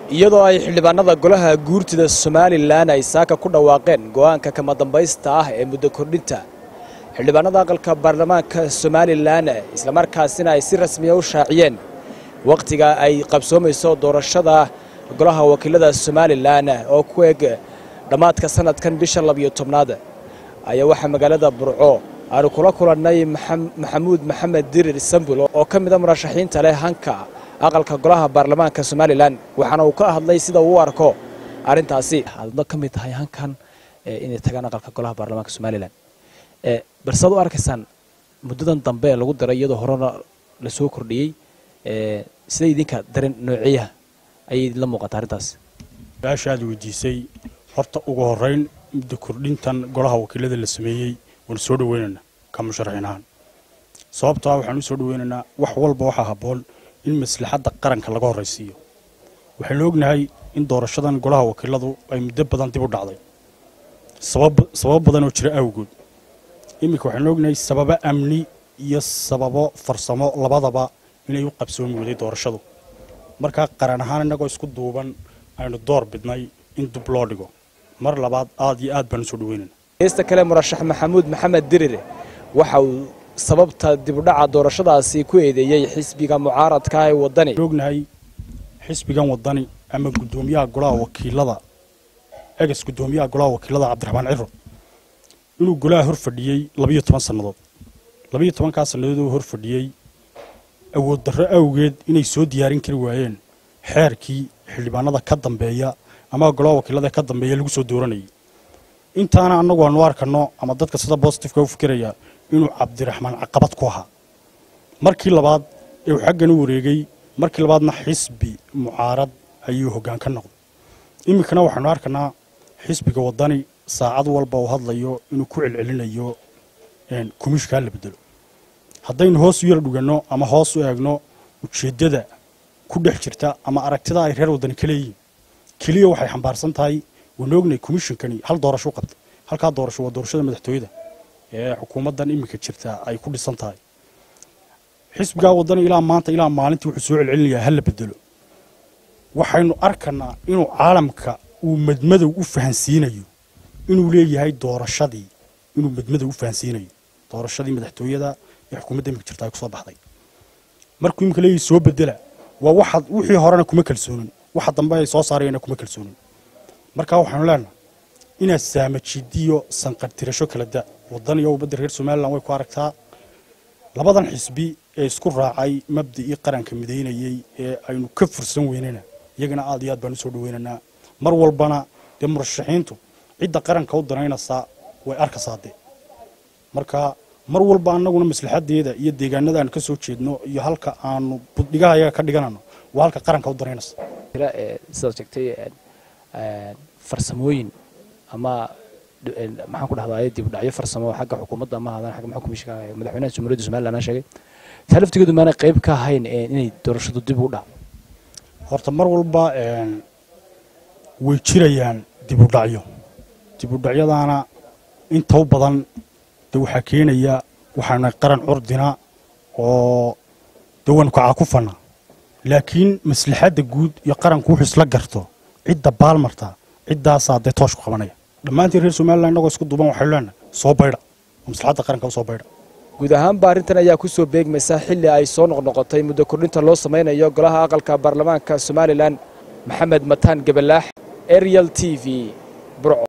iyadoo ay xildhibaanada golaha guurtida somalilan ay saaka ku dhawaaqeen go'aanka kama dambaysta ah ee muddo kordhinta xildhibaanada aqalka baarlamaanka somalilan islamarkaasina ay si rasmiya u shaaciyeen wakhtiga ay qabsoomayso doorashada golaha wakiilada somalilan oo ku eg dhammaadka sanadkan bisha labiyo tobnaad ayaa waxaa magaalada burco aanu kula kulannay maxamuud maxamed dirir sambul oo ka mida murashaxiinta leh hanka aqalka golaha baarlamaanka somalilan waxaana uu ka hadlay sida uu u arko arrintaasi aadna ka mid tahay hankan inay tagaan aqalka golaha baarlamaanka somalilan balsead u arkaysaan muddadan dambe ee lagu daray iyadoo horena la soo kordhiyey sida idinka dareen noociyaha ayay idinla muuqata arrintaas su-aasha aad weydiisay horta ugu horeyn muddo kordhintan golaha wakiilada la sameeyey waanu soo dhaweynaynaa ka musharaxiin ahaan sababto ah waxaan u soo dhaweynaynaa wax walba waxaa habboon in maslaxadda qaranka laga horraysiiyo waxaynu ognahay in doorashadan golaha wakiiladu ay muddo badan dib u dhacday sababo badan oo jira awgood iminka waxaynu ognahay sababo amni iyo sababo farsamo labadaba inay u qabsoomi waday doorashadu markaa qaran ahaan innagoo isku duuban aynu door bidnay in dub loo dhigo mar labaad aad iyo aad baan u soo dhaweynayna heesta kale murashax maxamuud maxamed dirir waxa uu sababta dibudhaca doorashadaasi ku eedeeyey xisbiga mucaaradka ee waddani ognahay xisbigan waddani ama guddoomiyaha golaha wakiilada egas guddoomiyaha golaha wakiilada cabdiraxmaan ciro inuu golaha hor fadhiyey labiyo toban sannadood labiyo tobankaa sannadood uu hor fadhiyey awood darro awgeed inay soo diyaarin kari waayeen xeerkii xildhibaanada ka dambeeya ama golaha wakiilada ka dambeeya lagu soo dooranayay intaana annagu aanu arkano ama dadka sida bositifeka u fikiraya inuu cabdiraxmaan caqabad ku ahaa markii labaad ee uu xaggan u wareegay markii labaadna xisbi mucaarad ayuu hoggaan ka noqday iminkana waxaanu arkanaa xisbiga waddani saacad walba uu hadlayo inuu ku celcelinayo kumishkaa la bedelo haddaynu hoos u yar dhuganno ama hoos u eegno ujeeddada ku dhex jirta ama aragtida ay reer waddani ka leeyihiin keliya waxay xambaarsan tahay waynu ognahay komishinkani hal doorasho u qabtay halkaa doorasho waa doorashada madaxtooyada ee xukuumaddan iminka jirta ay ku dhisan tahay xisbigaa waddani ilaa maanta ilaa maalintii wuxuu soo celcelinayaa ha la bedelo waxaynu arkanaa inuu caalamka uu madmadow u fahansiinayo inuu leeyahay doorashadii inuu madmadow u fahansiinayo doorashadii madaxtooyada ee xukuumadda iminka jirta ay kusoo baxday markuu iminka leeyahay soo bedela waa waxaad wixii horena kuma kalsoonin waxa dambe ay soo saarayana kuma kalsoonin markaa waxaanu leenahay inaad saamajidiyo sanqartirasho kala da waddan iyo ubadda reer somalilan way ku aragtaa labadan xisbi ee isku raacay mabda'ii qaranka midaynayey ee aynu ka fursan weynana iyagana aad iyo aad baan u soo dhaweynaynaa mar walbana dee murashaxiintu cidda qaranka u danaynaysaa way arkaysaa dee marka mar walba annaguna maslaxadeeda iyo deegaanada aanu ka soo jeedno iyo halka aanu buddhigaha ayaga ka dhiganano waa halka qaranka u danaynaysa sidaad sheegtay farsamooyin ama maxaan ku dhahdaa dib u dhacyo farsamo xagga xukuumadda ama hadan xagga maxaa komishinka madaxweynaha jamhuuriyadda somaliland sheegay taa laftigeedu maana qayb ka ahayn inay doorashadu dib u dhac horta mar walba way jirayaan dib u dhacyo dib u dhacyadaana inta u badan de waxaa keenaya waxaana qaran curdina oo de waanu kacakufana laakiin maslaxadda guud iyo qaranku wuxuu isla garto cidda baalmarta ciddaasaa dee toosh ku qabanaya dhammaantiin reer somalilan innagoo isku duuban waxaynu leenahay soo baydha oo maslaxadda qaranka u soo baydha guud ahaanba arrintan ayaa ku soo beegmaysa xilli ay soo noqnoqotay muddo kordhinta loo samaynayo golaha aqalka baarlamaanka somalilan maxamed mataan gabalaax arial t v burco